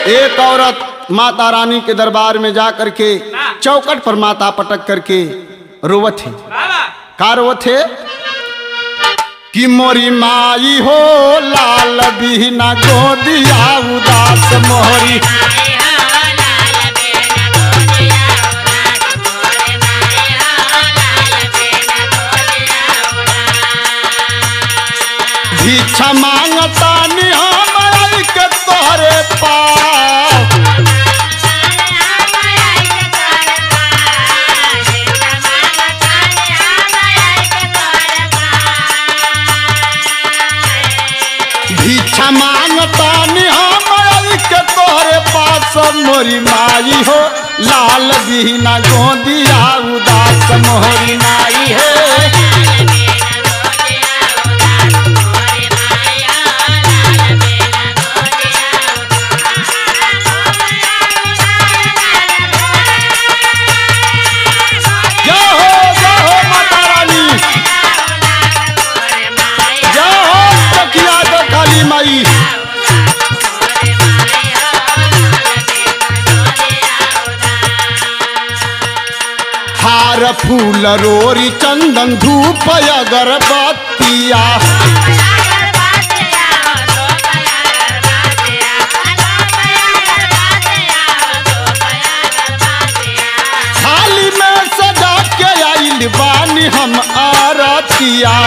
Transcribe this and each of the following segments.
एक औरत माता रानी के दरबार में जा करके चौकट पर माता पटक करके रोवत है का रोवत है कि मोरी माई हो लाल बिहना गोदिया उदास मोहरी भिक्षा मांगता नि हम आई के तोहरे पास भिक्षा मांगता नि हम आई के तोहरे पास मोरी माई हो लाल बिहना गोदिया उदास मोहरी माई है जय हो जय हो माता रानी जय हो तकिया तो काली माई हार फूल रोरी चंदन धूप अगरबत्तिया थाली में सजा के आइल बानी हम आरतिया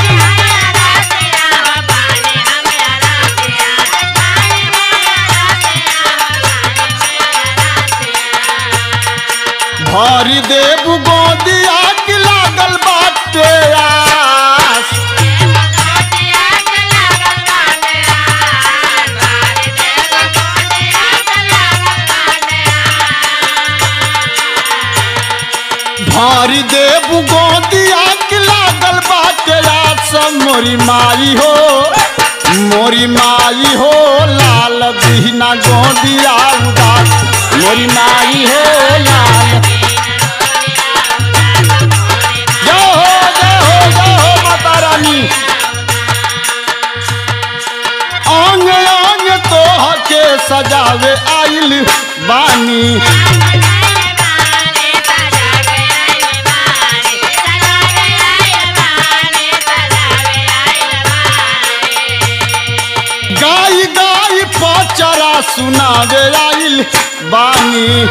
भरी देव गोदिया की लागल बाटे आस भारी देव गोदिया की लागल बाटे आस मोरी माई हो मोरी माई हो लाल बिहना गोदिया उदास मोरी माई हो लाल जय हो जय हो जय हो माता रानी अंग अंग तोह के सजावे आइल बानी गाय गाय पचरा सुनावे आइल बानी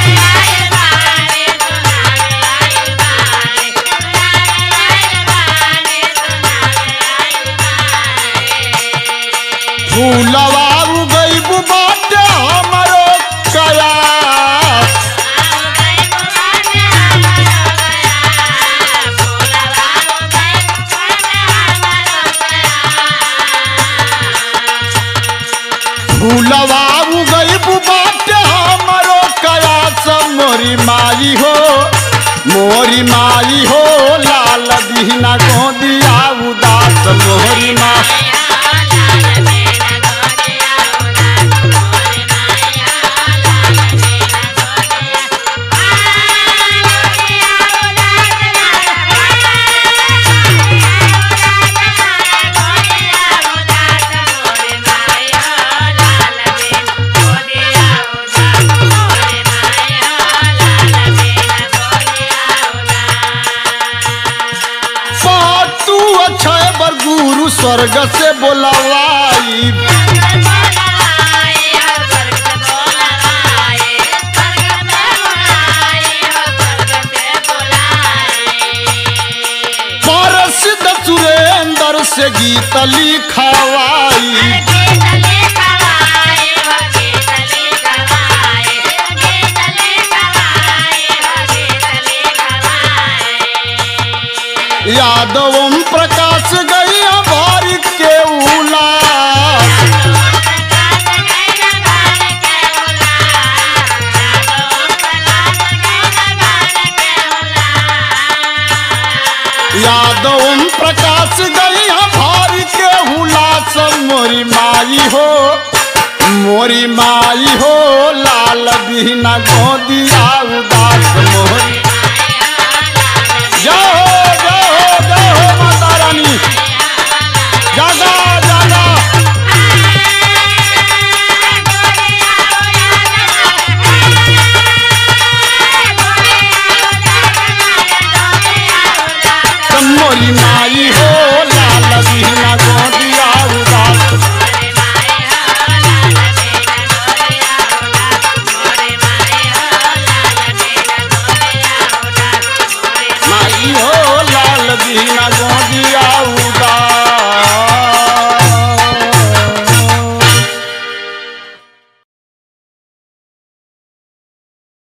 फूलवा उगैब बाटे हमरो कयास फूलवा उगैब बाटे हमरो कयास मोरी माई हो मोरी माई हो लाल बिहना गोदिया उदास मोरी माई तू अक्षय बर गुरु स्वर्ग से बोलवाई परसिद्ध सुरेंद्र से गीत लिखवाई यादव ओम प्रकाश गैया भारी के उलास यादव ओम प्रकाश गैया भारी के हुलास मोरी माई हो मोरी माई हो लाल बिहना गोदिया उदास मोरी जय हो जय हो जय हो माता रानी जागा जागा मोरी माई हो